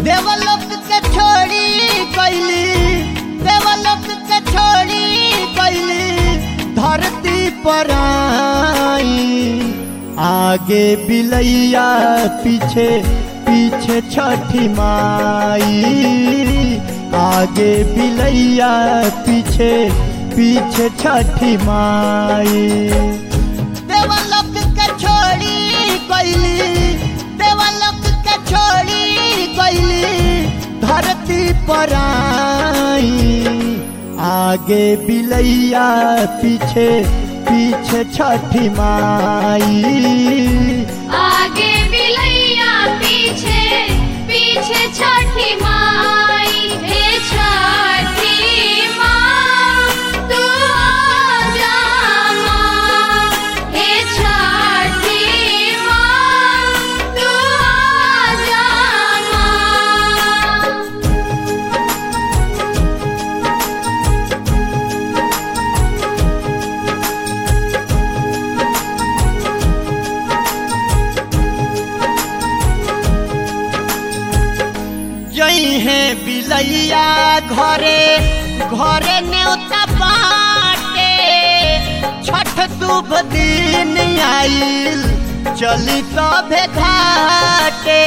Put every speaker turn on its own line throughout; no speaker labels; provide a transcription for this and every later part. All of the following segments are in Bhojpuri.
देवलोक के छोड़ी कैली देवलोक के छोड़ी कैली धरती पर आई आगे बिलैया पीछे पीछे छठी माई आगे बिलैया पीछे पीछे छठी माई देवलोक के छोड़ी कैली देवलोक के छोड़ी कैली धरती पर आई आगे बिलैया पीछे पीछे छठी माई
आगे बिलैया पीछे पीछे छठी माई हे छठी माँ तू आजा माँ हे छठी माँ तू आजा माँ
जई है बिलैया घरे घरे न्योता बाटे छठ शुभ दिन आइल चली सभे घाटे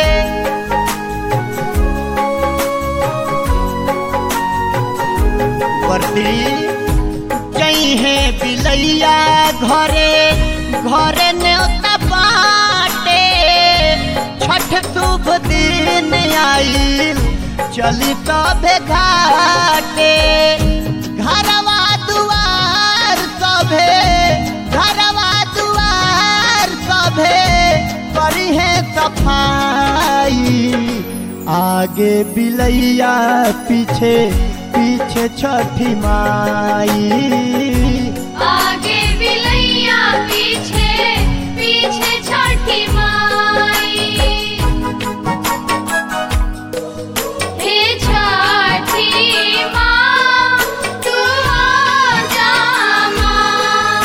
बरती जई है बिलैया घरे घरे न्योता बाटे छठ शुभ दिन आइल चली तबे घाटे घरवा दुआर सभे घरवा दुआर सभे करी है सफाई आगे बिलैया पीछे पीछे छठी माई
आगे बिलैया पीछे पीछे छठी माई हे छठी माँ तू आजा माँ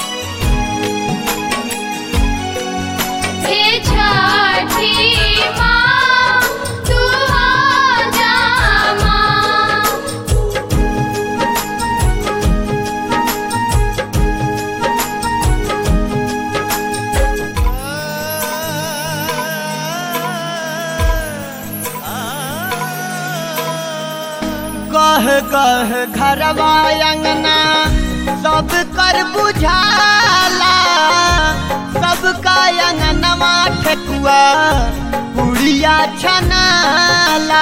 हे छठी माँ तू आजा माँ
कह कह घरवा अंगना सब कर बुझाला सबका अंगनवा ठेकुआ पुड़िया छनाला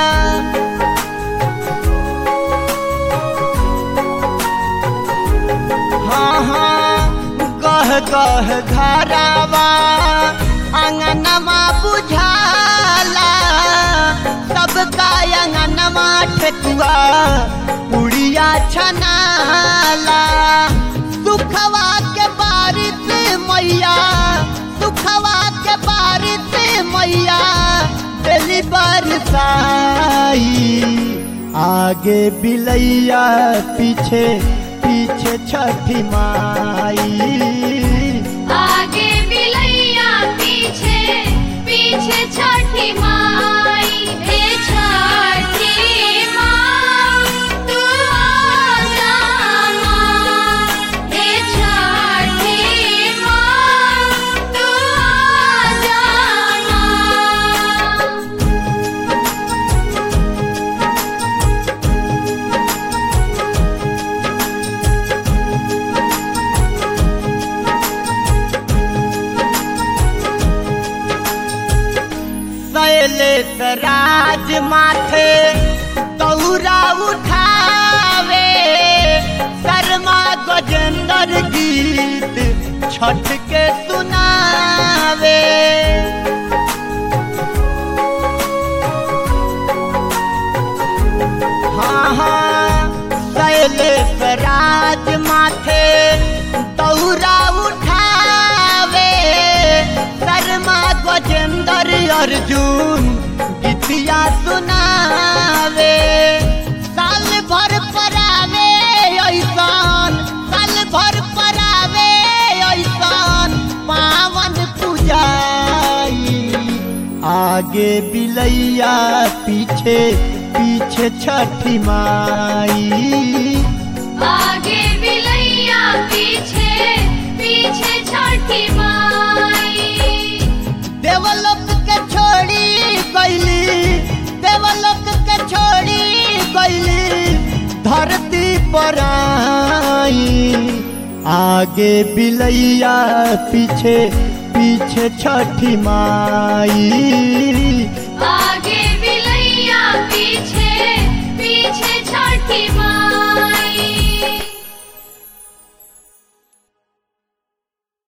हाँ हाँ कह कह घरवा अंगनमा बुझाला सबका अंगनमा ठेकुआ पुड़िया छनाला सुखवा के बारिश मैया सुखवा के बारिश मैया दिली बरसाई आगे बिलैया पीछे पीछे छठी माई
आगे बिलैया पीछे पीछे छठी माई हे छठी माँ तू आजा माँ हे छठी माँ तू आजा माँ
शैलेश राज माथे तौरा उठावे शर्मा गजेंद्र गीत छठ के सुनावे हाँ हाँ शैलेश राज माथे तौरा उठावे शर्मा गजेंद्र अर्जुन गीतिया सुनावे साल भर परावे ऐसान साल भर परावे ऐसान पावन पूजाई आगे बिलैया पीछे पीछे छठी माई
आगे बिलैया पीछे पीछे छठी माई
देवलोक के छोड़ी गईली देवलोक के छोड़ी गईली धरती पर आई आगे बिलैया पीछे पीछे छठी माई
आगे बिलैया पीछे